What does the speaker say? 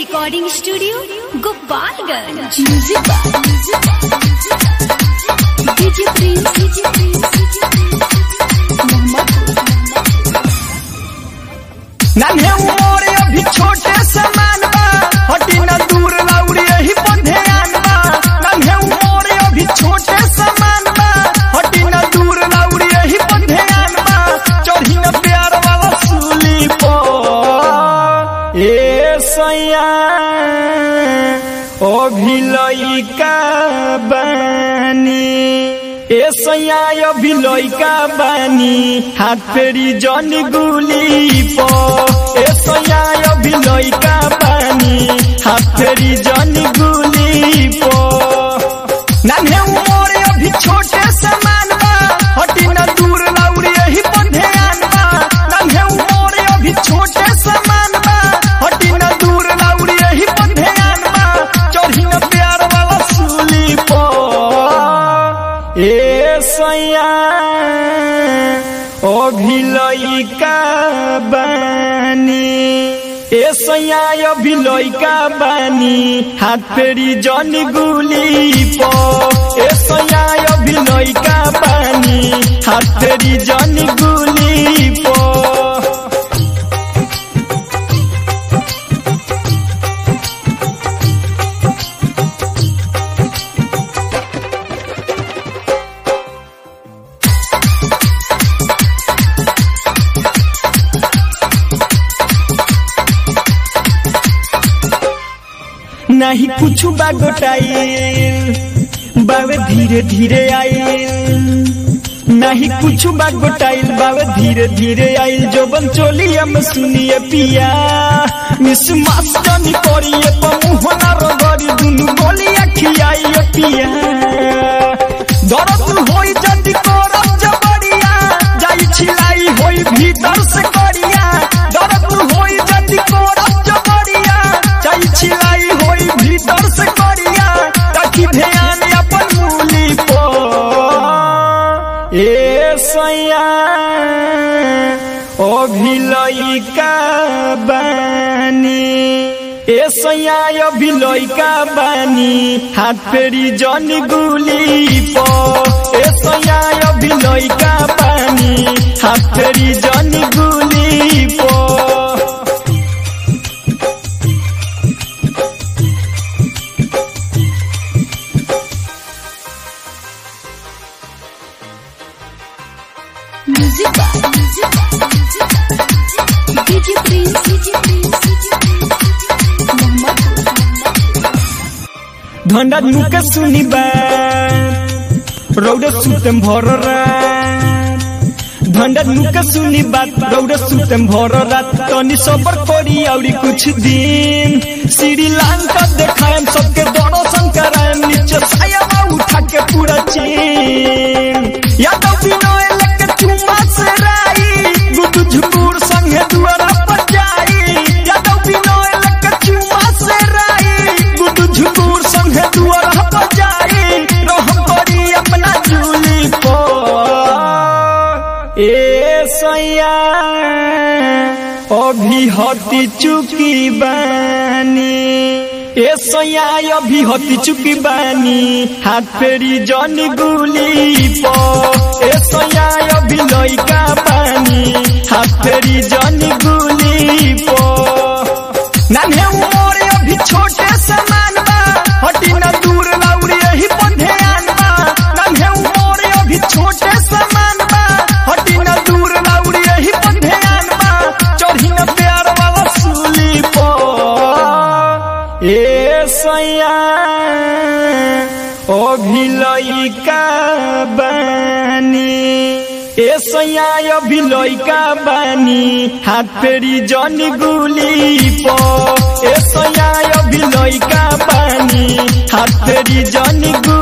recording studio Gopalganj DJ Prince नन्हे उमर अभी छोटे समान बा हटी न दूर लौड़ी यही पर ध्यान बा नन्हे उमर अभी छोटे समान बा हटी न दूर लौड़ी यही पर ध्यान बा चढ़ी न प्यार वाला सूली पर ए सैया अभी लइका बानी ए सैया अभी लइका बानी हाथ फेरी जन गुली प ए सैया अभी लइका बानी हाथ फेरी जन गुली प नन्हे उमर अभी छोटे समान बा हटी न दूर लौड़ी यही पर ध्यान बा नन्हे उमर अभी छोटे समान बा हटी न दूर लौड़ी यही पर ध्यान बा चढ़ी न प्यार वाला सूली पर ए सैया अभी लइका बानी ए सैया अभी लइका बानी हाथ फेरी जन गुली प ए सैया अभी लइका बानी हाथ फेरी जन गुली प नहीं कुछ बागोटाइल बावे धीरे धीरे आइल नहीं कुछ बागोटाइल बावे धीरे धीरे आइल जो बन चोलिया में सुनिए पिया मिस मास्टनी करिए पमुहना रगड़ी दुनु गोलिया खियाइए पिया दर्द होई जल्दी करब जबरिया जाई छिलाई होई भीतर से करिया दर्द होई जल्दी करब जबरिया जाई छिलाई होई भीतर से करिया ताकि ध्यान अपन मूली पर ए सैया अभी लइका बानी ए सैया अभी लइका बानी हाथ फेरी जन गुली प ए सैया अभी लइका बानी हाथ फेरी जन गुली प म्यूजिक डीजे प्रिंस धंडा नुके सुनी बात रौडे सुतेम भर रात धंडा नुके सुनी बात रौडे सुतेम भर रात तनी सबर करी औरी कुछ दिन श्रीलंका देखाएम सबके दर्शन कराएम नीचे साया उठा के पूरा चीन यादव बिनोय लेके चुम्मा से राई गुदु झुकुर संगे दुआरा पर जाई यादव बिनोय लेके चुम्मा से राई गुदु झुकुर संगे दुआरा पर जाई रहम करी अपना जूली पर ए सैया अभी हती चुकी बानी ए सैया अभी हती चुकी बानी हाथ फेरी जन गुली प ए सैया अभी लइका बानी हाथ फेरी जन गुली प नन्हे उमर अभी छोटे समान बा हटी न दूर लौड़ी यही पर ध्यान बा नन्हे उमर अभी छोटे समान बा हटी न दूर लौड़ी यही पर ध्यान बा चढ़ी न प्यार वाला सूली पर ए सैया अभी लइका बानी ए सैया अभी लइका बानी हाथ फेरी जन गुली प ए सैया अभी लइका बानी हाथ फेरी जन गुली